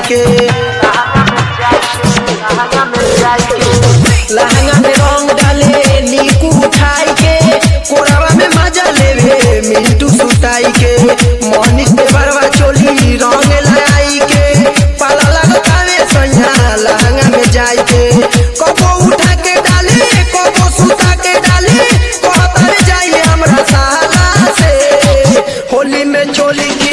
के लहंगा में रंग डाले नीकू उठाई के कोरावा में मजा लेवे मिंटू सुताई के मोहनिस पे बरवा चोली रंग लाई के पाला लगतावे सैया लहंगा में जाई के कबो उठा के डाले कबो सुता के डाले कहता जाइए हमरा साला से होली में चोली